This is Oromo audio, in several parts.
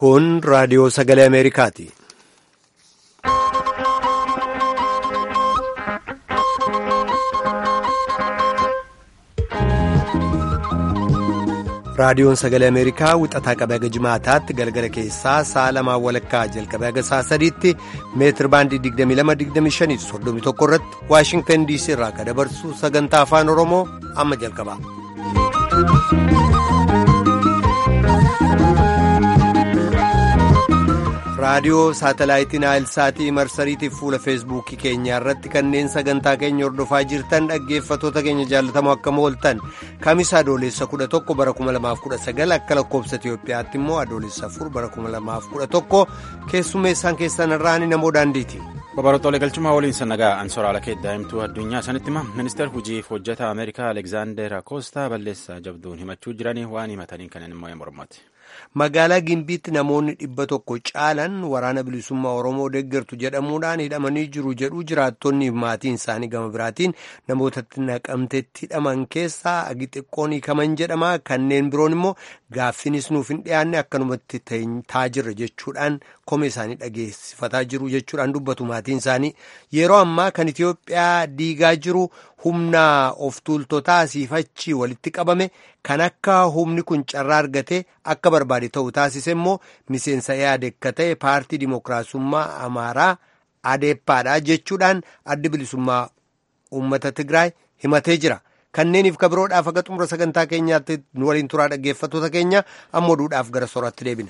Kun raadiyoo sagalee Ameerikaati. Raadiyoon sagalee Ameerikaa wixataa qabee haga jimaataatti galgala keessaa sa'a lamaan walakkaa jalqabee haga sa'a sadiitti meetir baandii 22-25 31 irratti Waashingtan DC irraa kan dabarsu sagantaa afaan Oromoo amma jalqaba. raadiyoo saatalaayitii naayilsaatii marsariitiif fuula feesbuukii keenyaa irratti kanneen sagantaa keenya hordofaa jirtan dhaggeeffatoota keenya jaallatamoo akkam ooltan kamisaa adoolessa 11 bara 2019 akka lakkoobsa itiyoophiyaatti immoo adoolessa 4 bara 2011 keessummeessaan keessan irraan namoo daandiiti. Babarootoolee galchumaa waliin sannagaa ansoraala kee daa'imtuu addunyaa sanitti hima ministeer hojiif hojjetaa ameerikaa alekzaandar akoostaa balleessaa jabduun himachuu jiranii waan himataniin kanneen immoo mormati. magaalaa gimbiitti namoonni dhibba tokko caalan waraana bilisummaa oromoo deeggartu jedhamuudhaan hidhamanii jiru jedhu jiraattonni maatiin isaanii gama biraatiin namootatti naqamtetti hidhaman keessaa agi xiqqoon hiikaman jedhama kanneen biroon immoo gaaffinis nuuf hin dhiyaanne akkanumatti taajirra jechuudhaan komee isaanii dhageessifataa jiru jechuudhaan dubbatu maatiin isaanii yeroo ammaa kan itiyoophiyaa diigaa jiru humna of tuultotaa asiifachi walitti qabame kan akka humni kun carraa argate akka barbaade ta'u taasise immoo miseensa yaade akka ta'e paartii dimookiraasummaa amaaraa adeeppaadha jechuudhaan addi bilisummaa uummata tigraay himatee jira kanneeniif kabiroodhaaf akka xumura sagantaa keenyaatti nu waliin turaa dhaggeeffattoota keenya amma oduudhaaf gara sooratti deebina.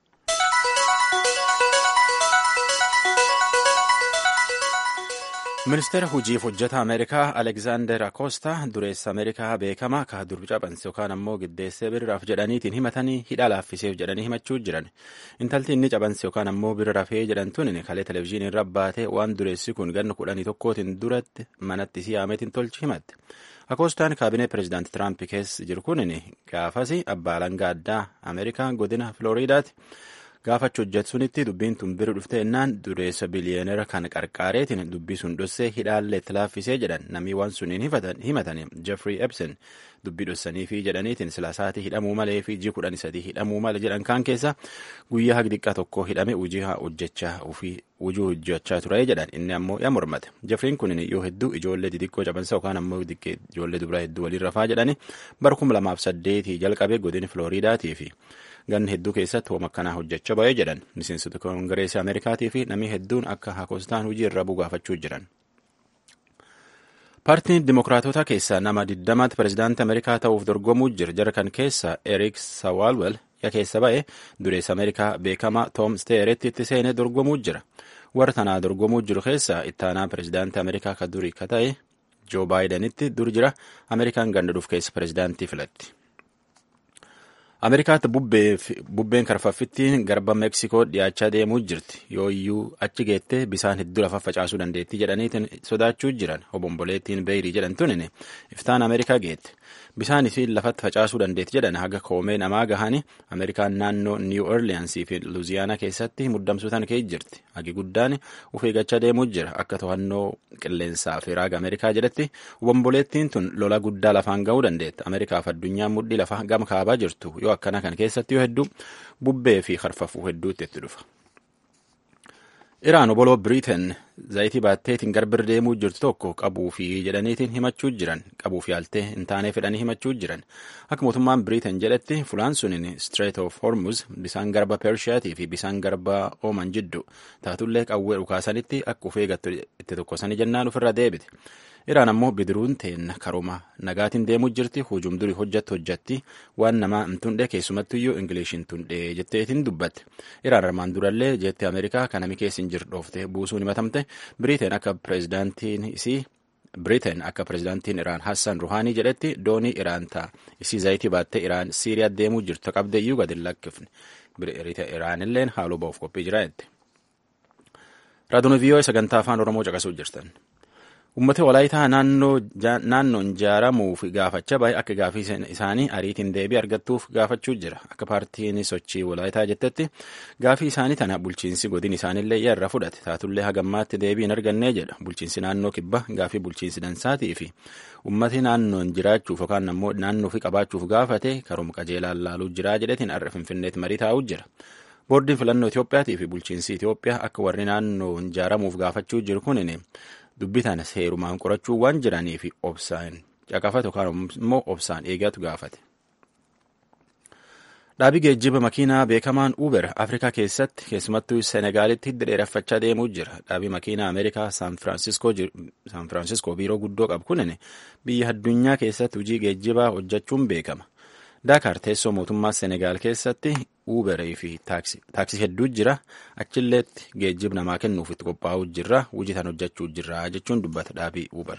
ministeera hojiif hojjetaa ameerikaa alekzaandar akoostaa dureessa ameerikaa beekamaa ka dur cabanse yookaan ammoo giddeessee birraaf jedhaniitiin himatanii hidha laaffiseef jedhanii himachuu jiran intalti inni cabanse yookaan ammoo birra rafee jedhamtuun kalee televezyiinii irra baatee waan dureessi kun ganna kudhanii tokkootiin duratti manatti siyaametiin tolchi himatte akoostaan kaabinee pireezidaanti tiraamp keessa jiru kun gaafas abbaa alangaa addaa ameerikaa godina filooriidaati. gaafachuu hojjetu dubbiin tun bira dhufte ennaan dureessa biliyeenera kan qarqaareetiin dubbii sun dhossee hidhaallee itti laaffisee jedhan namni waan suniin himatan jeffrey epson dubbii dhossanii fi jedhaniitiin silaasaatii hidhamuu malee fi jii kudhan sadii hidhamuu malee jedhan kaan keessa guyyaa hagi xiqqaa tokko hidhame hojii hojjechaa ofii hojii hojjechaa ture jedhan inni ammoo yaa mormate jeffreen kun yoo hedduu ijoollee xixiqqoo cabansa yookaan ammoo ijoollee dubaraa hedduu waliin rafaa jedhani bara kuma lamaaf saddeetii jalqabee godina filooriidaatii fi ganna hedduu keessatti hooma akkanaa hojjechaa ba'ee jedhan miseensota koongireesii ameerikaatii fi namni hedduun akka akoostaan hojii irra bugaafachuu jiran. paartiin dimokiraatota keessaa nama 20tti pireezidaantii ameerikaa ta'uuf dorgomuu jira jara kan keessa eriik sawaalwel ya keessa ba'e dureessa ameerikaa beekamaa toom steeretti itti seenee dorgomuu jira warra tanaa dorgomuu jiru keessaa ittaanaa pireezidaantii ameerikaa ka durii ka ta'e joo baayidanitti dur jira ameerikaan gandaduuf keessa pireezidaantii filatti. ameerikaatti bubbeen karfaffittiin garba meeksikoo dhiyaachaa deemuu jirti yoo iyyuu achi geettee bisaan hedduu lafa facaasuu dandeetti jedhaniitiin sodaachuu jiran obomboleettiin beeyrii jedhamtuun iftaan ameerikaa geette bisaan isiin lafatti facaasuu dandeetti jedhan haga koomee namaa gahanii ameerikaan naannoo niiw orliyaansii fi luuziyaanaa keessatti muddamsuutan ka'e jirti hagi guddaan uf eeggachaa deemuu jira akka to'annoo qilleensaa fi raaga ameerikaa jedhatti obomboleettiin tun lola guddaa lafaan ga'uu dandeetti ameerikaaf addunyaan mudhii lafa gama kaabaa jirtu yoo akkana kan keessatti yoo hedduu bubbee fi harfafuu hedduutti itti dhufa. Iraan oboloo Biriiteen zayitii baatteetiin garbir deemuu jirtu tokko qabuu fi jedhaniitiin himachuu jiran qabuu fi haaltee hin taanee fedhanii himachuu jiran akka mootummaan Biriiteen jedhetti fulaan suniin Strait of Hormuz bisaan garba Pershiyaatii fi bisaan garba Ooman jiddu taatullee qawwee dhukaasanitti akka uf eegattu itti tokkosanii jennaan ofirra deebite. Iraan ammoo bidiruun teenna karuma nagaatiin deemuu jirti hujum durii hojjattu hojjatti waan namaa hin tundhe keessumattuyyuu ingiliishiin tundhe jetteetiin dubbatte Iraan armaan durallee jeetti Ameerikaa kan nami keessa hin jirdhoofte buusuun himatamte Biriiteen akka pireezidaantiin isii Biriiteen akka pireezidaantiin Iraan Hassan Ruhaanii jedhetti doonii Iraan ta'a isii zayitii baattee Iraan Siiriyaa deemuu jirtu qabde iyyuu gadi lakkifne Iraanilleen haaloo ba'uuf qophii jira jette. Raadiyoo viiyoo sagantaa afaan Oromoo caqasuu jirtan. Uummata walaayitaa naannoon ijaaramuuf gaafachaa bahe akka gaafii isaanii ariitiin deebii argattuuf gaafachuu jira. Akka paartiin sochii walaayitaa jettetti gaafii isaanii tana bulchiinsi godin isaaniillee irra fudhate. Taatullee hagammaatti deebii hin argannee jedha. Bulchiinsi naannoo kibba gaafii bulchiinsi dansaatii fi uummati naannoon jiraachuuf yookaan ammoo naannoo fi qabaachuuf gaafate karuma qajeelaan laaluu jira jedhetiin har'a finfinneetti marii taa'uu jira. boordiin filannoo Itoophiyaatii fi bulchiinsi Itoophiyaa akka warri naannoo ijaaramuuf gaafachuu jiru kunin dubbii tana seerumaan qorachuu waan jiranii fi obsaan caqafate yookaan immoo obsaan eegatu gaafate. Dhaabii geejjiba makiinaa beekamaan Uber Afrikaa keessatti keessumattuu Senegaalitti hidda dheereffachaa deemuu jira. Dhaabii makiinaa Ameerikaa Saan Firaansiskoo biiroo guddoo qabu kunin biyya addunyaa keessatti hojii geejjibaa hojjechuun beekama. Daakaar teessoo mootummaa Senegaal keessatti Uberii fi taaksii hedduu jira. Achilleetti geejjiba namaa kennuuf itti qophaa'uu jirra. Hojii tan hojjechuu jirra jechuun dubbata dhaabii Uber.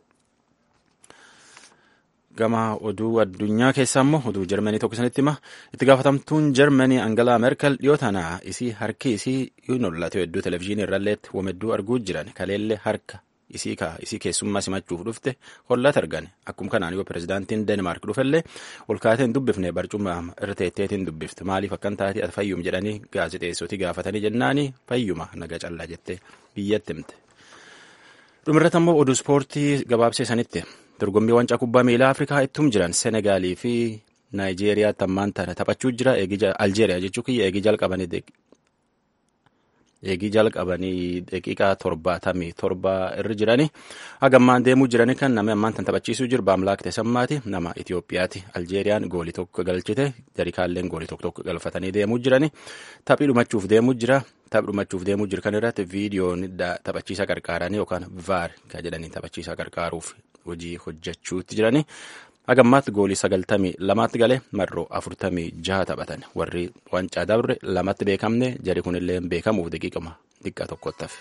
Gama oduu addunyaa keessaa immoo oduu Jarmanii tokko isinitti hima. Itti gaafatamtuun Jarmanii Angalaa Merkel dhiyoo tana isii harki isii hin hollatu hedduu televizyiinii irralleetti wamedduu arguu jiran kaleellee harka isii kaa isii keessummaa simachuuf dhufte hollata argan akkuma kanaan yoo pirezidaantiin Deenmaark dhufellee ol kaatee hin dubbifne barcuma irra teetteetiin dubbifte maaliif akkan taate ati fayyum jedhanii gaazexeessootii gaafatanii jennaani fayyuma naga callaa jettee biyyatti himte. Dhumirratti immoo oduu ispoortii gabaabsee sanitti dorgommii wancaa kubbaa miilaa Afrikaa ittum jiran Senegaalii fi Naayijeeriyaatti ammaan tana taphachuu jira Aljeeriyaa jechuu kiyya eegii jalqabanii eegii jalqabanii daqiiqaa torbaatamii torba irra jiranii hagammaan deemuu jiranii kan namni ammaan tan taphachiisuu jiru Baamlaak Tesammaati nama Itoophiyaati Aljeeriyaan goolii tokko galchite jarikaalleen goolii tokko tokko galfatanii deemuu jiranii taphii dhumachuuf deemuu jira taphi dhumachuuf deemuu jiru kan irratti viidiyoon taphachiisa qarqaaranii yookaan vaar kan jedhanii taphachiisa qarqaaruuf hojii hojjechuutti jiranii. hagammaatti goolii sagaltamii lamaatti galee marroo afurtamii jaha taphatan warri wancaa dabre lamatti beekamne jari kunillee beekamuuf daqiiqama xiqqaa tokkotti hafe.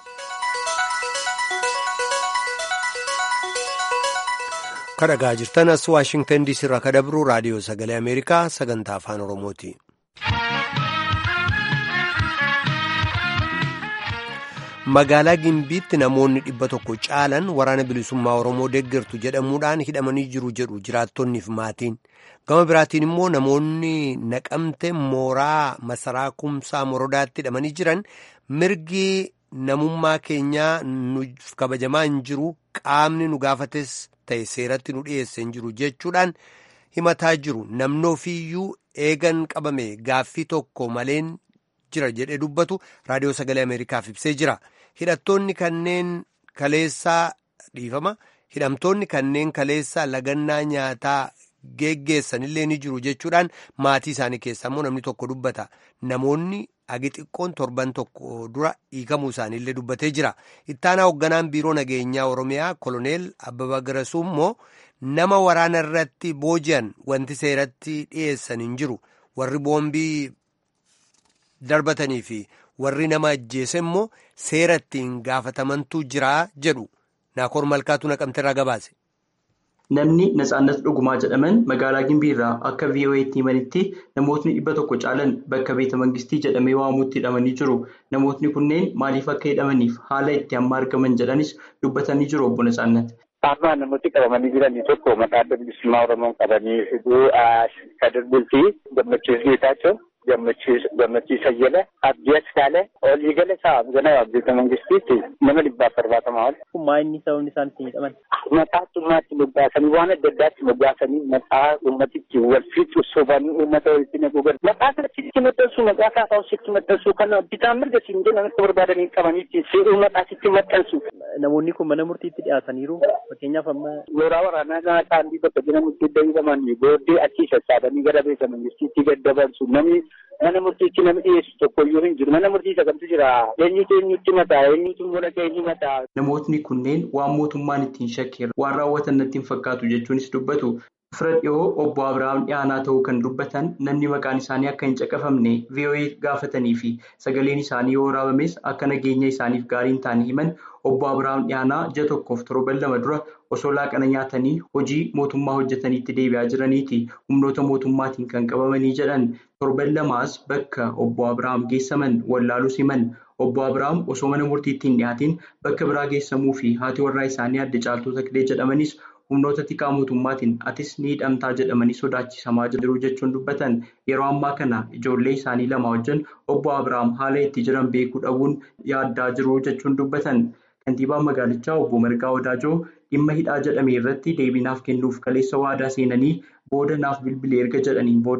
kadhagaa jirtan as waashingtan diisii irraa kadabru raadiyoo sagalee ameerikaa sagantaa afaan oromooti. magaalaa gimbiitti namoonni dhibba tokko caalan waraana bilisummaa oromoo deeggartu jedhamuudhaan hidhamanii jiru jedhu jiraattonniif maatiin gama biraatiin immoo namoonni naqamte mooraa masaraa kumsaa morodaatti hidhamanii jiran mirgi namummaa keenyaa nuuf kabajamaa hin jiru qaamni nu gaafates ta'e seeratti nu dhiyeesse hin jiru jechuudhaan himataa jiru namni ofiiyyuu eegan qabame gaaffii tokko maleen jira jedhee dubbatu raadiyoo sagalee ameerikaaf ibsee jira hidhattoonni kanneen kaleessaa dhiifama hidhamtoonni kanneen kaleessaa lagannaa nyaataa geggeessanillee ni jiru jechuudhaan maatii isaanii keessaa immoo namni tokko dubbata namoonni agi xiqqoon torban tokko dura hiikamuu isaaniillee dubbatee jira ittaanaa hoogganaan biiroo nageenyaa oromiyaa koloneel abbaba garasuu immoo nama waraana irratti booji'an wanti seeratti dhiyeessan hin jiru warri boombii darbatanii fi warri nama ajjeese immoo seera ittiin gaafatamantu jira jedhu naakoor malkaatu naqamteerraa gabaase. Namni Natsaannat Dhugumaa jedhaman magaalaa Gimbii irraa akka VOA'tti himanitti namootni dhibba tokko caalan bakka beeta mangistii jedhamee waamutti hidhamanii jiru. Namootni kunneen maaliif akka hidhamaniif haala itti amma argaman jedhanis dubbatanii jiru obbo Natsaannat. Amma namooti qabamanii jiran tokko maqaa adda bilisummaa Oromoo qabanii hidhuu Kadir Bultii Gammachiis Geetaachoo. gammachiisa jala abdii askaalee olii gala isaa gana abdiita mangistiitti nama dhibbaaf torbaatamaa ol. Maa inni sababni isaan ittiin hidhaman? Maqaa xummaatti moggaasanii waan adda addaatti moggaasanii maqaa uummatichi wal fiixu sobanii uummata walitti naquu gala. Maqaa kanatti maxxansu maqaa kaafaa sitti maxxansu kan bitaan mirga siin jedhan akka barbaadanii qabaniitti seeruu maqaa sitti maxxansu. Namoonni kun mana murtiitti dhiyaataniiru fakkeenyaaf amma. Mooraa waraanaa kana kaandii bakka jedhamutti iddoo hidhamanii booddee achii sassaabanii gara beeka mangistiitti gad dabarsu namni mana murtiitti namni dhiyeessu tokko iyyuu hin jiru. Mana murtii sagantu jira. Eenyutu eenyutti mataa? Eenyutu mul'ata eenyu mataa? Namootni kunneen waan mootummaan ittiin shakkeera waan raawwatan natti hin fakkaatu jechuunis dubbatu. Fira dhiyoo obbo Abiraam dhiyaanaa ta'uu kan dubbatan namni maqaan isaanii akka hin caqafamne VOA gaafatanii fi sagaleen isaanii yoo waraabames akka nageenya isaaniif gaarii hin taane himan obbo Abiraam dhiyaanaa ji'a tokkoof torban lama dura osoo laaqana nyaatanii hojii mootummaa hojjetaniitti deebi'aa jiraniiti humnoota mootummaatiin kan qabamanii jedhan torban lamaas bakka obbo Abiraam geessaman wallaalus himan obbo Abiraam osoo mana murtiitti hin dhiyaatiin bakka biraa geessamuu fi haati warraa isaanii adda caaltuu taklee jedhamanis humnoota tikaa mootummaatiin atis ni hidhamtaa jedhamanii sodaachisamaa jiru jechuun dubbatan yeroo ammaa kana ijoollee isaanii lama wajjin obbo Abiraam haala itti jiran beekuu dhabuun yaaddaa jiru jechuun dubbatan. Kantiibaan magaalichaa obbo Margaa Wadaajoo dhimma hidhaa jedhame irratti deebii naaf kennuuf kaleessa waadaa seenanii booda naaf bilbilee erga jedhaniin booda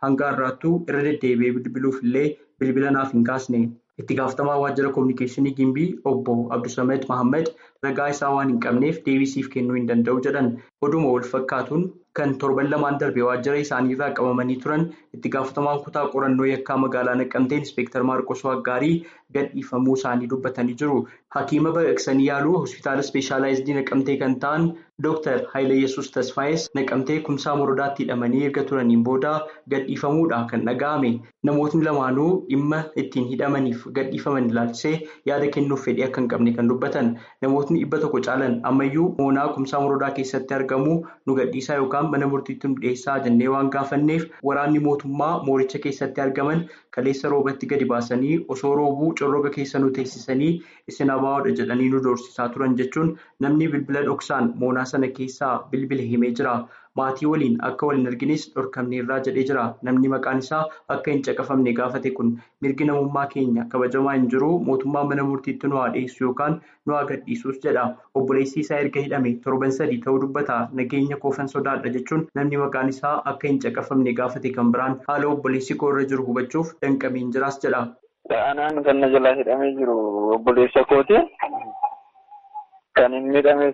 hanga har'aattuu irra deddeebi'ee bilbiluuf illee bilbila naaf hin kaasne. Itti gaafatamaa waajjira kominikeeshinii Gimbii obbo Abdusamed Mahammad ragaa isaa waan hin qabneef deebisiif kennuu hin danda'u jedhan. Oduma wal fakkaatuun kan torban lamaan darbe waajjira isaanii irraa qabamanii turan itti gaafatamaan kutaa qorannoo yakkaa magaalaa Naqqamtee Inspektar Maarqos Waggaarii gadhiifamuu isaanii dubbatanii jiru. Hakiima baqaqsanii yaaluu hospitaala ispeeshaalaayizidii Naqamtee kan ta'an Dooktar Hayileyesuus Tasfaayes Naqamtee kumsaa morodaatti hidhamanii erga turaniin booda gadhiifamuudha kan dhaga'ame. Namootni lamaanuu dhimma ittiin hidhamaniif gadhiifaman ilaalchisee yaada kennuuf fedhii akka hin qabne kan dubbatan. Namootni dhibba tokko caalan ammayyuu moonaa kumsaa morodaa keessatti argamu nu gadhiisaa yookaan mana murtiitti nu dhiyeessaa jennee waan gaafanneef waraanni mootummaa mooricha keessatti argaman kaleessa roobatti gadi baasanii osoo roobuu corroga keessa nu teessisanii isin abaawoodha jedhanii nu doorsisaa turan jechuun namni bilbila dhoksaan moonaa sana keessaa bilbile himee jira. Maatii waliin akka wal hin argines dhorkamneerraa jedhee jira. Namni maqaan isaa akka hin caqafamne gaafate kun mirgi namummaa keenya kabajamaa hin jiru mootummaan mana murtiitti nu haa dhiyeessu yookaan nu haa gadhiisuus jedha. Obboleessi isaa erga hidhame torban sadii ta'uu dubbata. Nageenya koofan sodaadha jechuun namni maqaan isaa akka hin caqafamne gaafate kan biraan haala obboleessi koo irra jiru hubachuuf danqameen jiraas jedha. Anaan kan na jalaa hidhamee jiru obboleessa kooti. Kan inni hidhames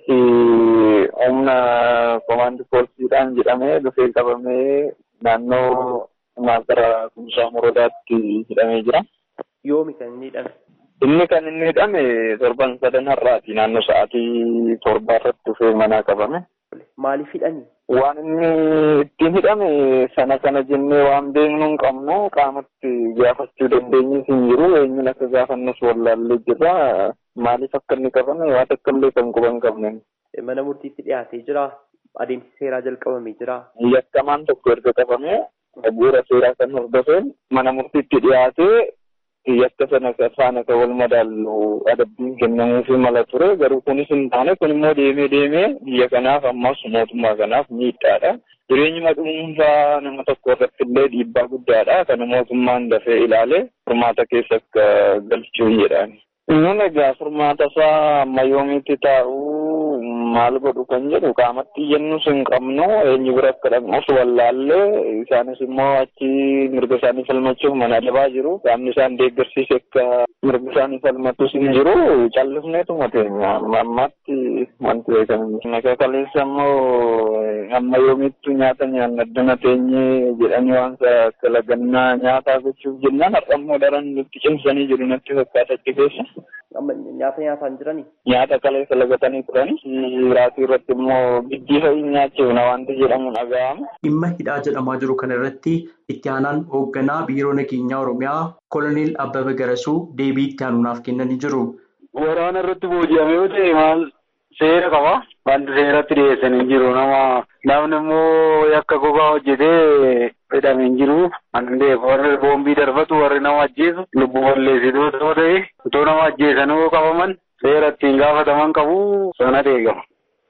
humna komaandi poolisiidhaan jedhamee dhufee qabamee naannoo maasara kumsaa morodaatti hidhamee jira. Yoomi kan inni hidhame? Inni kan inni hidhame torban sadan har'aati naannoo sa'aatii torbaa irratti dhufee manaa qabame. Maaliif hidhani? Waan inni ittiin hidhame sana kana jennee waan beeknu hin qabnu qaamatti gaafachuu dandeenyis hin jiru eenyuun akka gaafannus wallaallee jirra. Maaliif akka inni qabame waan akka illee kan quban qabne. Mana murtiitti dhiyaatee jira. Adeemsi seeraa jalqabamee jira. Yakkamaan tokko erga qabame bu'uura seeraa kan hordofeen mana murtiitti dhiyaatee yakka sana faana kan wal madaallu adabbiin kennamuufi mala ture garuu kunis hin taane kun immoo deemee deemee biyya kanaaf ammas mootummaa kanaaf miidhaadha. Jireenyuma dhuunfaa nama tokko irratti illee dhiibbaa guddaadha. Kana mootummaan dafee ilaalee furmaata keessa akka galchuu jedhaani. Nun egaa furmaata isaa amma yoomiitti taa'u maal godhu kan jedhu qaamatti iyyannus hin qabnu eenyu bira akka dhaqnus wallaallee isaanis immoo achi mirga isaanii falmachuuf mana adabaa jiru qaamni isaan deeggarsiise akka mirga isaanii falmatus hin jiru callifneetuma teenya ammaatti wanti beekamu. Nagaa kaleessa immoo amma yoomiittu nyaata nyaanna addana teenye jedhanii waan akka lagannaa nyaataa gochuuf jennaan har'ammoo daran nutti cimsanii jiru natti fakkaata achi keessa. Amma nyaata nyaataan jirani? Nyaata kaleessa lagatanii turani. Raatii irratti immoo giddii fa'i nyaachuuf wanti jedhamu dhaga'ama. Dhimma hidhaa jedhamaa jiru kana irratti itti aanaan hoogganaa biiroo nageenyaa Oromiyaa Koloneel Abbabaa Garasuu deebii itti aanuudhaaf kennanii jiru. Waraana irratti booji'ame yoo ta'e maal seera qaba. Wanti seeratti dhiyeessanii jiru nama namni immoo yakka gogaa hojjetee hidhamee hin jiru. Warri boombii darbatu warri nama ajjeesu lubbuu balleessituu yoo ta'e otoo nama ajjeesanuu qabaman seera ittiin gaafataman qabu sana eegama.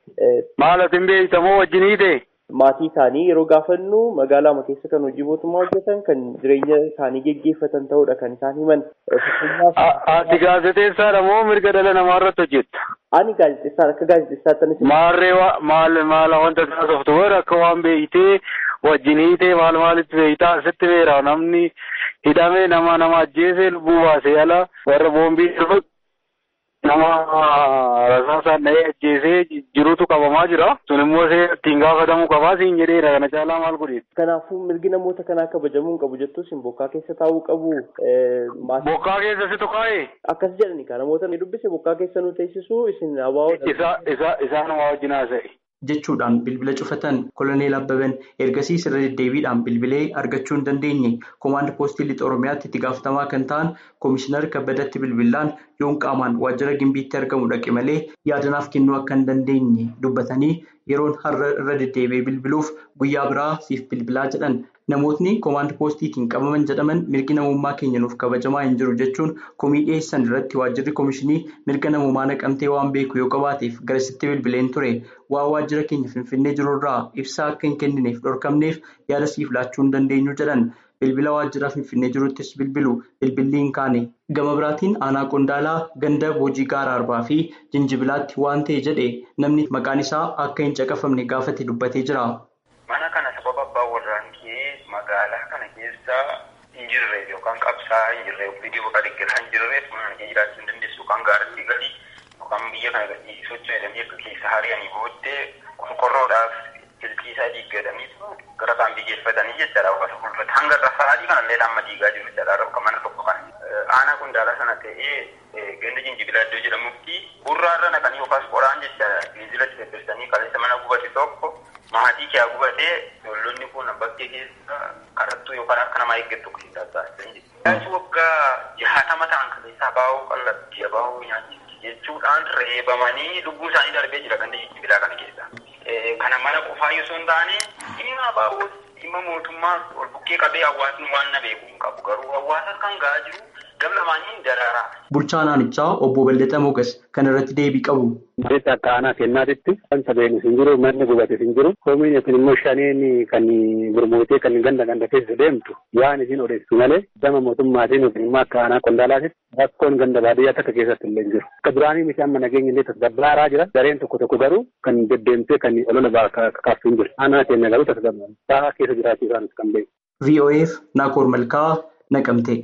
Maal atin beektamoo wajjinii ta'e? Maatii isaanii yeroo gaafannu magaalaa keessa kan hojii mootummaa hojjetan kan jireenya isaanii geggeeffatan ta'uudha kan isaan himan. Ati gaazexeessaadha moo mirga dhala namaa irratti hojjetta? Ani gaazexeessaan akka gaazexeessaatti anis. Maarree maal maal wanta taasiftu warra akka waan beeyitee wajjinii ta'e maal maalitti beeytaa asitti beera namni hidhamee nama nama ajjeese lubbuu baasee ala warra boombii darbatu nama rasaasaan dhahee ajjeesee jirutu qabamaa jira. Sun immoo ittiin gaafatamuu qabaa siin jedheera kana caalaa maal godheetti. Kanaafuu mirgi namoota kanaa kabajamuu hin qabu jettus bokkaa keessa taa'uu qabu. Bokkaa keessa si tuqaa'ee? Akkas jedhani kan namoota ni dubbise bokkaa keessa nu teessisu isin abaa'oo. Isaan waa wajjin haasa'e. jechuudhaan bilbila cufatan koloneel abbaban ergasii irra deddeebiidhaan bilbilee argachuu hin dandeenye koomaand poostii lixa oromiyaatti itti gaafatamaa kan ta'an koomishinar kabbadatti bilbilaan yoon qaamaan waajjira gimbiitti argamu dhaqe malee yaadanaaf kennuu akka hin dandeenye dubbatanii yeroon har'a irra deddeebi'ee bilbiluuf guyyaa biraa siif bilbilaa jedhan namootni koomaand poostiitiin qabaman jedhaman mirgi namummaa keenya nuuf kabajamaa hin jiru jechuun komii dhiyeessan irratti waajjirri koomishinii mirga namummaa naqamtee waan beeku yoo qabaateef garasitti bilbileen ture waan waajjira keenya finfinnee jirurraa ibsaa akka hin kennineef dhorkamneef yaada siif laachuu hin dandeenyu jedhan bilbila waajjira finfinnee jiruttis bilbilu bilbilli hin kaane gama biraatiin aanaa qondaalaa ganda boojii gaara arbaa fi jinjibilaatti waan ta'e jedhe namni maqaan isaa akka hin caqafamne gaafate dubbatee jira. Mana kana sababa abbaan warraan kee magaala kana keessa hin jirre yookaan qabsaa hin jirre viidiyoo bakka deeggaraa hin jirre funaanee jiraachuu hin dandeessu yookaan gaaratti gadi yookaan biyya kana gadi socho'edanii akka keessa hari'anii booddee qorqorroodhaaf iltii isaa diiggatanii gara isaan biyyeeffatanii jechaadha hawaasa fuulduratti hanga sa'aatii kanallee amma diigaa jiru jechaadha bakka mana tokko kana aanaa qundaala sana ta'ee ganda jinjibila iddoo jedhamutti gurraarra naqanii yookaas qoraan jechaadha biizilatti feffersanii kaleessa mana gubate tokko maatii kee gubatee ijoollonni kun bakkee keessa kadhattuu yookaan akka namaa eeggattu keessaa taasisan jechuudha. waggaa jahatama ta'an kaleessaa baa'uu qallattii baa'uu nyaachifti jechuudhaan reebamanii lubbuu isaanii darbee jira ganda jinjibilaa kana keessa. Kana mana qofaa yoo hin taane dhimma baa'uu dhimma mootummaa ol bukkee qabee hawaasni waan na beeku hin qabu garuu hawaasa kan ga'aa jiru gam lamaaniin daraaraa. Bulchaa aanichaa obbo Bal'ataa Mogas kan irratti deebii qabu. Mariitti akka aanaa kennaatitti kan sabeenis hin jiru manni gubates hin jiru koomiin yookiin immoo shaneen kan gurmuutee kan ganda ganda keessa deemtu waan isin odeessu malee gama mootummaatiin yookiin immoo akka aanaa qondaalaatitti rakkoon ganda baadiyyaa takka keessatti illee hin jiru. Akka duraanii miti amma nageenya illee tasgabbaaraa jira gareen tokko tokko garuu kan deddeemtee kan olola kaasuu hin jiru. Aanaa keenya garuu tasgabbaaraa keessa jiraachuu isaanis kan beeku. VOF Naakoor Malkaa Naqamtee.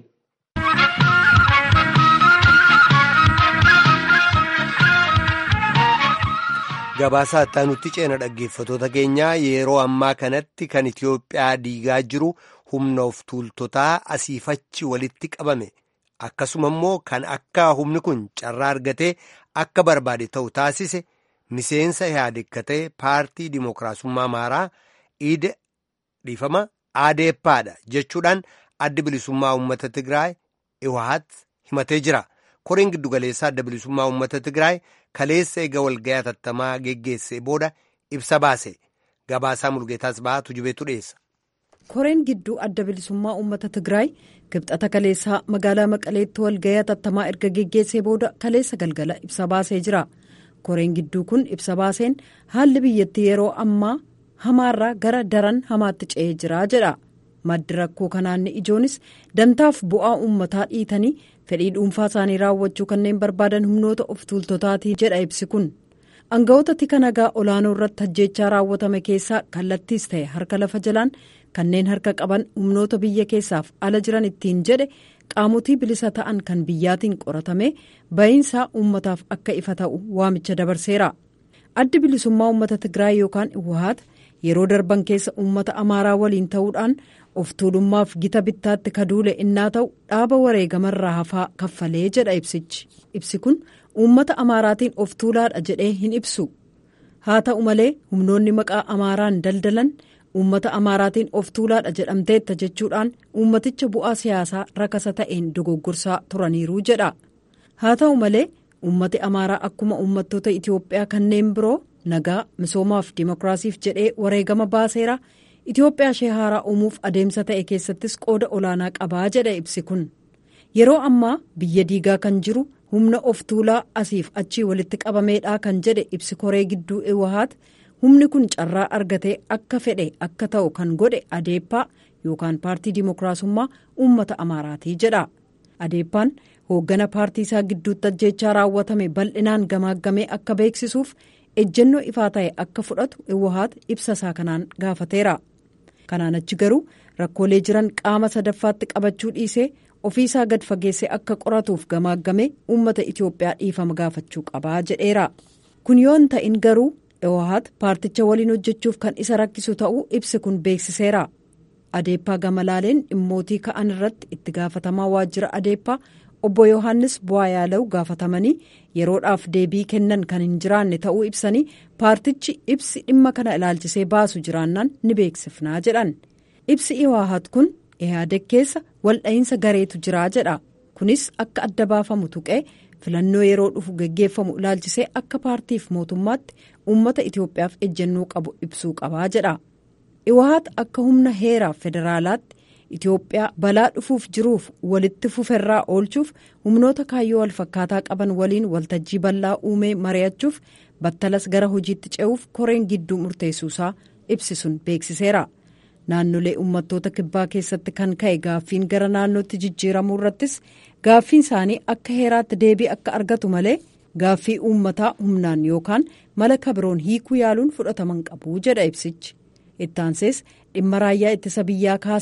Gabaasa attaanutti ceena dhaggeeffatoota keenyaa yeroo ammaa kanatti kan Itiyoophiyaa diigaa jiru humna of tuultotaa asiifachi walitti qabame akkasuma immoo kan akka humni kun carraa argatee akka barbaade ta'u taasise miseensa yaadekatee paartii dimookiraasummaa amaaraa iida dhiifama aadeeppaadha jechuudhaan adda bilisummaa uummata Tigraay iwahat himatee jira. koreen giddugaleessaa adda bilisummaa uummata Tigraay kaleessa eega walga'ii hatattamaa geggeessee booda ibsa baase gabaasaa mulgeetaas ba'aa tujubeetu dhiyeessa. koreen gidduu adda bilisummaa uummata Tigraay kibxata kaleessaa magaalaa maqaleetti walga'ii hatattamaa erga geggeessee booda kaleessa galgala ibsa baasee jira koreen gidduu kun ibsa baaseen haalli biyyattii yeroo ammaa hamaarraa gara daran hamaatti ce'ee jira jedha. maddi rakkoo kanaan ijoonis dantaaf bu'aa uummataa dhiitanii fedhii dhuunfaa isaanii raawwachuu kanneen barbaadan humnoota of tuultotaatii jedha ibsi kun aangawoota tika nagaa olaanoo irratti hajjeechaa raawwatame keessaa kallattiis ta'e harka lafa jalaan kanneen harka qaban humnoota biyya keessaaf ala jiran ittiin jedhe qaamotii bilisa ta'an kan biyyaatiin qoratame ba'iinsaa uummataaf akka ifa ta'u waamicha dabarseera addi bilisummaa uummata tigraay yookaan iwahaat yeroo darban keessa uummata amaaraa waliin ta'uudhaan of tuulummaaf gita bittaatti kaduule innaa ta'u dhaaba wareegamarraa hafaa kaffalee jedha ibsichi ibsi kun uummata amaaraatiin of tuulaadha jedhee hin ibsu haa ta'u malee humnoonni maqaa amaaraan daldalan uummata amaaraatiin of tuulaadha jedhamteetta jechuudhaan uummaticha bu'aa siyaasaa rakasa ta'een dogoggorsaa turaniiru jedha haa ta'u malee uummati amaaraa akkuma uummattoota itiyoophiyaa kanneen biroo nagaa misoomaaf dimokiraasiif jedhee wareegama baaseera. Itoophiyaa ishee haaraa uumuuf adeemsa ta'e keessattis qooda olaanaa qabaa jedha ibsi kun yeroo ammaa biyya diigaa kan jiru humna of tuulaa asiif achii walitti qabameedha kan jedhe ibsi koree gidduu iwahaat humni kun carraa argatee akka fedhe akka ta'u kan godhe adeeppaa yookaan paartii dimookiraasummaa uummata amaaraatii jedha adeeppaan hooggana paartii isaa gidduutti ajjeechaa raawwatame bal'inaan gamaaggamee akka beeksisuuf ejjennoo ifaa ta'e akka fudhatu iwahaat ibsa isaa kanaan gaafateera. kanaan achi garuu rakkoolee jiran qaama sadaffaatti qabachuu dhiisee ofiisaa gad fageessee akka qoratuuf gamaaggamee uummata itiyoophiyaa dhiifama gaafachuu qabaa jedheera kun yoo hin ta'in garuu iwahaat paarticha waliin hojjechuuf kan isa rakkisu ta'uu ibsi kun beeksiseera adeeppaa gamalaaleen dhimmootii ka'an irratti itti gaafatamaa waajjira adeeppaa obbo yohannis bu'aa yaalawu gaafatamanii yeroodhaaf deebii kennan kan hin jiraanne ta'uu ibsanii paartichi ibsi dhimma kana ilaalchisee baasu jiraannaan ni beeksifnaa jedhan ibsi iwaahat kun ihaadeg keessa waldha'iinsa gareetu jiraa jedha kunis akka adda baafamu tuqee filannoo yeroo dhufu geggeeffamu ilaalchisee akka paartiif mootummaatti uummata itiyoophiyaaf ejjennoo qabu ibsuu qabaa jedha iwaahat akka humna heeraaf federaalaatti. Itoophiyaa balaa dhufuuf jiruuf walitti fuferraa oolchuuf humnoota kaayyoo walfakkaataa qaban waliin waltajjii bal'aa uumee mari'achuuf battalas gara hojiitti ce'uuf koreen gidduu murteessuusaa ibsisuun beeksiseera. Naannolee uummattoota kibbaa keessatti kan ka'e gaaffiin gara naannootti jijjiiramuu irrattis gaaffiin isaanii akka heeraatti deebii akka argatu malee gaaffii uummataa humnaan yookaan mala kabiroon hiikuu yaaluun fudhataman qabu jedha ibsichi. Ittaansees dhimma raayyaa ittisa biyyaa kaasee.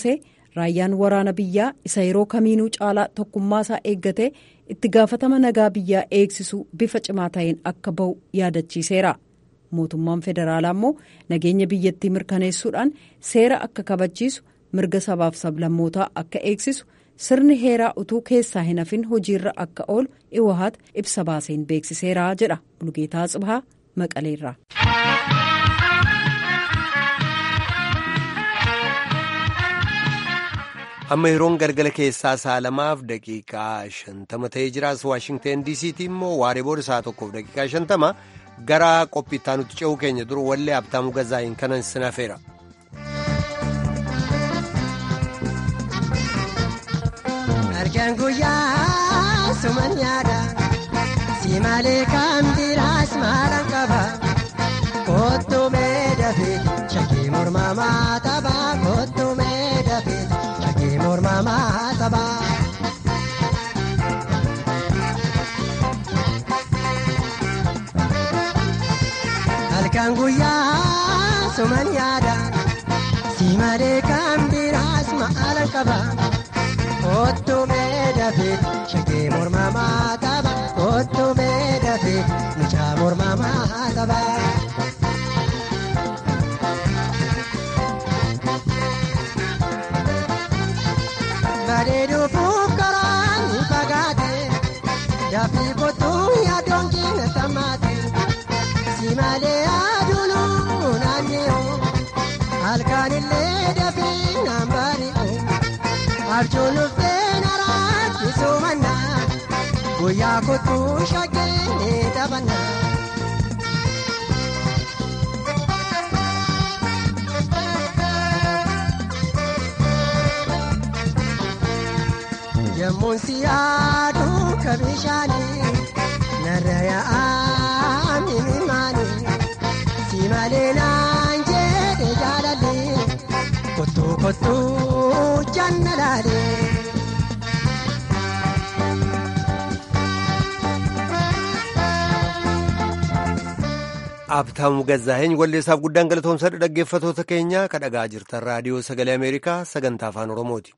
raayyaan waraana biyyaa isa yeroo kamiinuu caalaa tokkummaa isaa eeggatee itti gaafatama nagaa biyyaa eegsisuu bifa cimaa ta'een akka bahu yaadachiiseera. mootummaan federaalaa immoo nageenya biyyattii mirkaneessuudhaan seera akka kabachiisu mirga sabaaf sablammootaa akka eegsisu sirni heeraa utuu keessaa hin hafin hojiirra akka oolu iwahaat ibsa baaseen beeksiseera jedha bulgeetaa tsibahaa maqaleerraa. amma yeroon galgala keessaa saalamaaf daqiiqaa shantama ta'ee jiraas waashingteen diisiitii immoo waaree booda isaa tokkoof daqiiqaa shantama. gara qophiittaa nuti ce'uu keenya dura wallee abtaamu gazaa'iin kanan sinafeera. Argaan guyyaa suman nyaadha si malee kan biraas maalan qaba kottu meedhafe shakkii mormamaa tapha kottu meedhafe shakkii mormamaa tapha. Halkan guyyaa suman yaada si malee kan biraas maalan qaba kottu meedhafe shakkii mormamaa tapha kottu meedhafe mucaa mormamaa tapha. Bareeduu fuukaraan ni fagaate dafii kottuu yaadoon keenya samaate. Simalee aduunuu naannoo halkan illee dafee naan bari'u arjoon dhuftee naraachisuu mannaa guyyaa kottuu shakkee ni taphannaa. Yemmuun si yaaduu ka bishaanii narra yaa'aa mimimaanii si malee naan jedhe jaalallee kottuu kottuu janna laalee. Abtaamu Gazzaa'een walleessaaf guddaan galatoomsadha dhaggeeffatoota keenya ka dhagaa jirtan raadiyoo sagalee Ameerikaa sagantaa afaan Oromooti.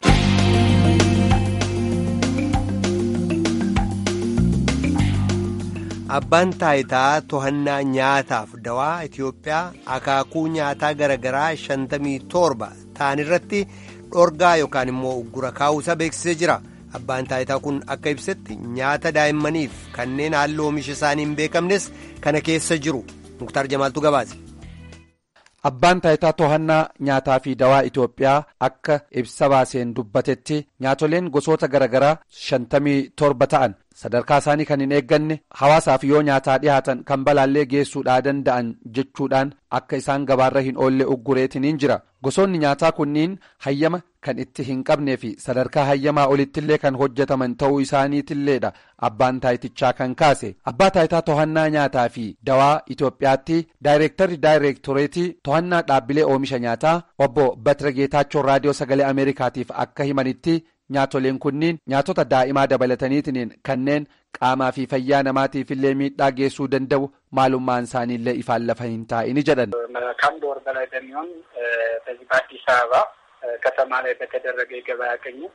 Abbaan taayitaa to'annaa nyaataaf dawaa Itoophiyaa akaakuu nyaataa garaagaraa shantamii torba ta'an irratti dhorgaa yookaan immoo uggura kaa'uusaa beeksisee jira. Abbaan taayitaa kun akka ibsetti nyaata daa'immaniif kanneen haalli oomisha isaanii hin beekamnes kana keessa jiru. Muktaar Jamaaltu gabaase. Abbaan taayitaa to'annaa nyaataa fi dawaa Itoophiyaa akka ibsa baaseen dubbatetti nyaatoleen gosoota garaagaraa shantamii torba ta'an sadarkaa isaanii kan hin eegganne hawaasaaf yoo nyaataa dhihaatan kan balaallee geessuudhaa danda'an jechuudhaan akka isaan gabaarra hin oolle uggureetiniin jira gosoonni nyaataa kunniin hayyama kan itti hin qabnee fi sadarkaa hayyamaa olittillee kan hojjetaman ta'uu isaaniitilleedha abbaan taayitichaa kan kaase abbaa taayitaa to'annaa nyaataa fi dawaa Itoophiyaatti daayireektarri daayireektoreetii to'annaa dhaabbilee oomisha nyaataa obbo Batira Geetaachoo raadiyoo sagalee Ameerikaatiif akka himanitti. Nyaatoleen kunniin nyaatota daa'imaa dabalataniitiin kanneen qaamaa fi fayyaa namaatiif illee miidhaa geessuu danda'u maalummaan isaaniillee ifaan lafa hin taa'ini jedhan. ከአንድ ወር በላይ በሚሆን በዚህ በአዲስ አበባ ከተማ ላይ በተደረገ የገበያ ቅኝት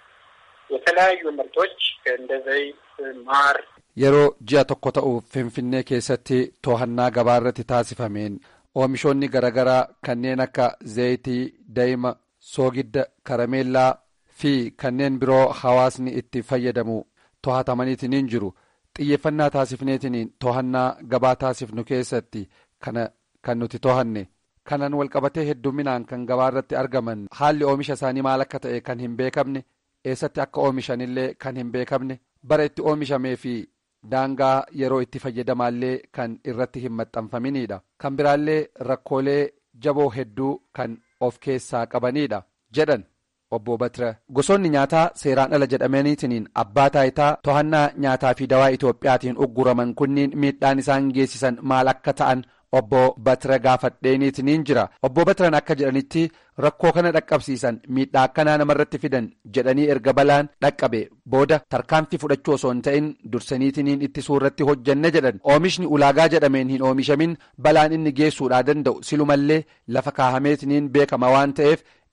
የተለያዩ ምርቶች እንደ ዘይት፣ ማር yeroo ji'a tokko ta'uuf finfinnee keessatti to'annaa gabaarratti taasifameen oomishoonni garaagaraa kanneen akka zayitii daa'ima soogidda karameellaa. fi kanneen biroo hawaasni itti fayyadamu to'atamaniitiin jiru xiyyeeffannaa taasifneetiin to'annaa gabaa taasifnu keessatti kana kan nuti to'anne kanan walqabatee hedduminaan kan gabaa irratti argaman haalli oomisha isaanii maal akka ta'e kan hin beekamne eessatti akka oomishanillee kan hin beekamne bara itti oomishamee fi daangaa yeroo itti fayyadamaallee kan irratti hin maxxanfaminidha kan biraallee rakkoolee jaboo hedduu kan of keessaa qabanidha jedhan. obbo Batira gosoonni nyaataa seeraan ala jedhamaniitiin abbaa taayitaa to'annaa nyaataa fi dawaa Itoophiyaatiin ugguraman kunniin miidhaan isaan geessisan maal akka ta'an obbo Batira gaafadheeniitiin jira obbo Batiran akka jedhanitti rakkoo kana dhaqqabsiisan miidhaa akkanaa namarratti fidan jedhanii erga balaan dhaqqabe booda tarkaanfii fudhachuu osoo hin ta'in dursaniitiin itti suurratti hojjanne jedhan oomishni ulaagaa jedhameen hin oomishamin balaan inni geessuudhaa danda'u silumallee lafa kaahameetiin beekama waan ta'eef.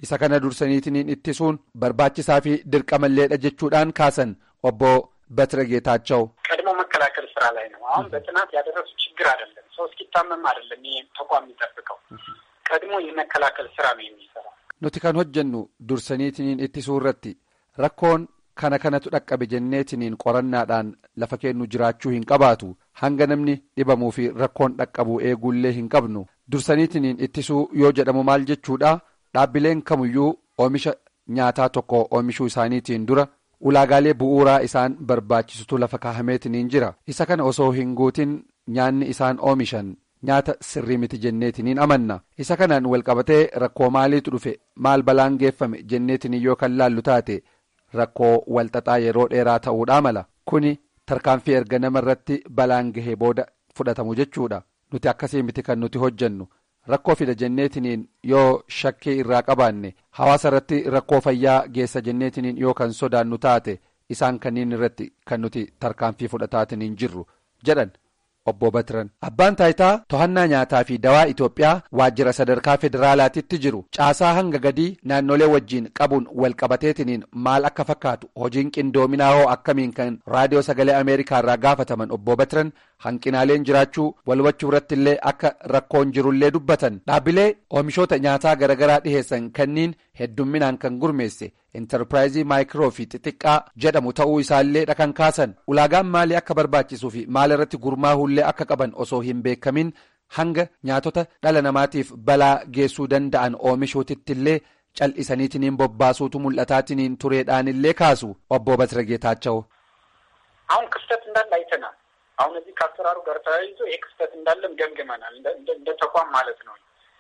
isa kana dursaniitiin ittisuun barbaachisaa fi dirqamalleedha jechuudhaan kaasan obbo Batire Geetaቸው ቀድሞ መከላከል ስራ ላይ ነው። አሁን በጥናት ያደረሱ ችግር አይደለም። ሰው እስኪታመም አይደለም ይህ ተቋም የሚጠብቀው ቀድሞ የመከላከል ስራ ነው የሚሰራው። nuti kan hojjennu dursaniitiin ittisuu irratti rakkoon kana kanatu dhaqqabe jenneetiniin qorannaadhaan lafa kennu jiraachuu hin qabaatu hanga namni dhibamuu fi rakkoon dhaqqabu eeguullee hin qabnu dursaniitiin ittisuu yoo jedhamu maal jechuudha dhaabbileen kamuyyuu oomisha nyaataa tokko oomishuu isaaniitiin dura ulaagaalee bu'uuraa isaan barbaachisutu lafa kaahameetiniin jira isa kana osoo hin guutin nyaanni isaan oomishan nyaata sirrii miti jenneetiniin amanna isa kanaan walqabatee rakkoo maaliitu dhufe maal balaan geeffame jenneetiniin yoo kan laallu taate rakkoo walxaxaa yeroo dheeraa ta'uudhaa mala kuni tarkaanfii erga nama irratti balaan gahee booda fudhatamu jechuudha nuti akkasii miti kan nuti hojjennu rakkoo fida jenneetiniin yoo shakkii irraa qabaanne hawaasa irratti rakkoo fayyaa geessa jenneetiniin yoo kan sodaannu taate isaan kanniin irratti kan nuti tarkaanfii fudhataatiniin jirru jedhan. obbo Batiran abbaan taayitaa to'annaa nyaataa fi dawaa Itoophiyaa waajjira sadarkaa federaalaatitti jiru caasaa hanga gadii naannolee wajjiin qabuun walqabateetiniin maal akka fakkaatu hojiin qindoominaa hoo akkamiin kan raadiyoo sagalee ameerikaa irraa gaafataman obbo Batiran hanqinaaleen jiraachuu walwachuu irratti illee akka rakkoon jirullee dubbatan dhaabbilee oomishoota nyaataa garaagaraa dhiheessan kanniin heddumminaan kan gurmeesse intarpiraayizii maayikiroo fi xixiqqaa jedhamu ta'uu isaallee kan kaasan ulaagaan maalii akka barbaachisuu fi maal irratti gurmaa'ullee akka qaban osoo hin beekamin hanga nyaatota dhala namaatiif balaa geessuu danda'an oomishuutitti illee cal'isaniitiniin bobbaasuutu mul'ataatiniin tureedhaanillee kaasu obbo Batira Geetaቸው አሁን ክፍተት እንዳለ አይተናል። አሁን እዚህ ከአሰራሩ ጋር ተያይዞ ይህ ክፍተት እንዳለም ገምግመናል። እንደ ተቋም ማለት ነው።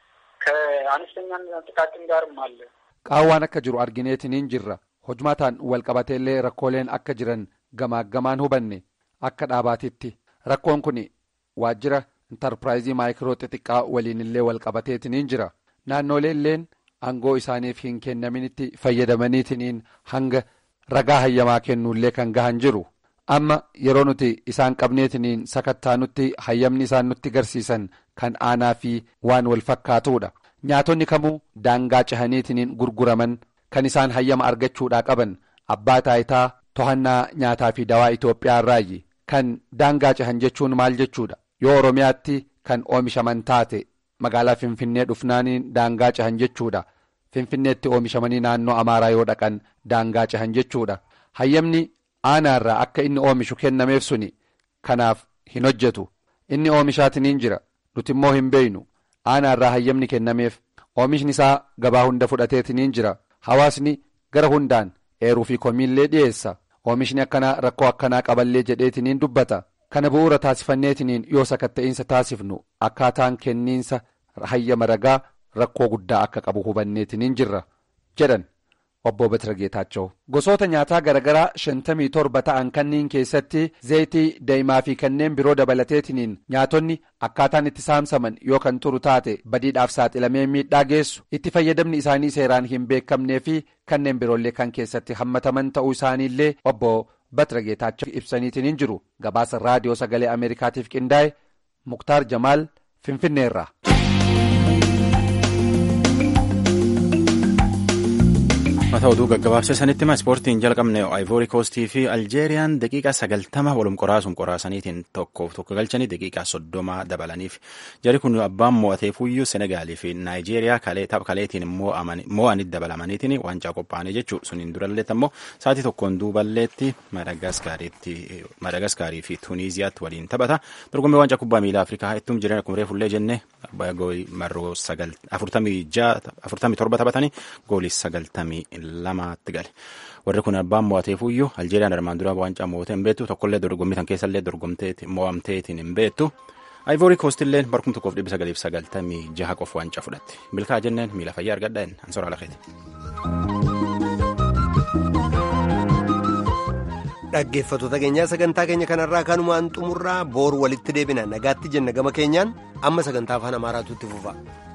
ከአነስተኛና ጥቃቅን ጋርም አለ። qaawwaan akka jiru argineetiniin jirra hojmataan walqabateellee rakkooleen akka jiran gamaaggamaan hubanne akka dhaabaatitti rakkoon kun waajjira intarpiraayizii maayikiroo xixiqqaa waliinillee walqabateetiniin jira naannoleelleen aangoo isaaniif hin kennaminitti fayyadamaniitiniin hanga ragaa hayyamaa kennuullee kan gahan jiru amma yeroo nuti isaan qabneetiniin sakattaanutti hayyamni isaan nutti garsiisan kan aanaa fi waan wal fakkaatuudha. nyaatonni kamuu daangaa cehaniitiniin gurguraman kan isaan hayyama argachuudhaa qaban abbaa taayitaa to'annaa nyaataa fi dawaa Itoophiyaa irraayi kan daangaa cehan jechuun maal jechuudha yoo Oromiyaatti kan oomishaman taate magaalaa Finfinnee dhufnaaniin daangaa cehan jechuudha Finfinneetti oomishamanii naannoo Amaaraa yoo dhaqan daangaa cehan jechuudha hayyamni aanaarraa akka inni oomishu kennameef suni kanaaf hin hojjetu inni oomishaatiniin jira nuti immoo hin beeynu. aanaarraa hayyamni kennameef oomishni isaa gabaa hunda fudhateetiniin jira hawaasni gara hundaan eeruu fi komiillee dhiyeessa oomishni akkanaa rakkoo akkanaa qaballee jedheetiniin dubbata kana bu'uura taasifanneetiniin yoo sakatta'insa taasifnu akkaataan kenniinsa hayyama ragaa rakkoo guddaa akka qabu hubanneetiniin jirra jedhan obbo Batira Geetaቸው gosoota nyaataa garaagaraa shantamii torba ta'an kanniin keessatti zayitii daa'imaa fi kanneen biroo dabalateetiniin nyaatonni akkaataan itti saamsaman yoo kan turu taate badiidhaaf saaxilamee miidhaa geessu itti fayyadamni isaanii seeraan hin beekamnee fi kanneen biroollee kan keessatti hammataman ta'uu isaaniillee obbo Batira Geetaቸው ibsaniitiin jiru gabaasa raadiyoo sagalee Ameerikaatiif qindaa'e Muktaar Jamaal Finfinneerra. mata oduu gaggabaabsee sanitti hima ispoortiin jalqabne ayvoori koostii fi aljeeriyaan daqiiqaa sagaltama walum qoraasuun qoraasaniitiin tokkoof tokko galchanii daqiiqaa soddoma dabalaniif jari kun abbaan mo'ateefuyyuu senegaalii fi naayijeeriyaa tapha kaleetiin mo'anii dabalamaniitiin waancaa qophaa'anii jechuu suniin duralleetti ammoo sa'aatii tokkoon duuballeetti madagaskaarii fi tuuniiziyaatti waliin taphata dorgommii waancaa kubbaa miilaa afrikaa ittum jireenya akkuma reefullee jenne marroo afurtamii torba taphatanii goolii sagaltamii lamaatti gale warri kun abbaan mo'ateefuyyuu aljeeriyaan armaan dura waancaa mo'atee hin beektu tokkollee dorgommii tan keessallee dorgomteeti mo'amteetiin hin beektu ayivoorii koostilleen barkum tokkoof dhibba sagaliif sagaltamii jaha qofa waancaa fudhatte milkaa jenneen miila fayyaa argadha hin ansora lafeeti. dhaggeeffattoota keenyaa sagantaa keenya kanarraa kanumaan xumurraa booru walitti deebina nagaatti jenna gama keenyaan amma sagantaa afaan amaaraatu itti fufa.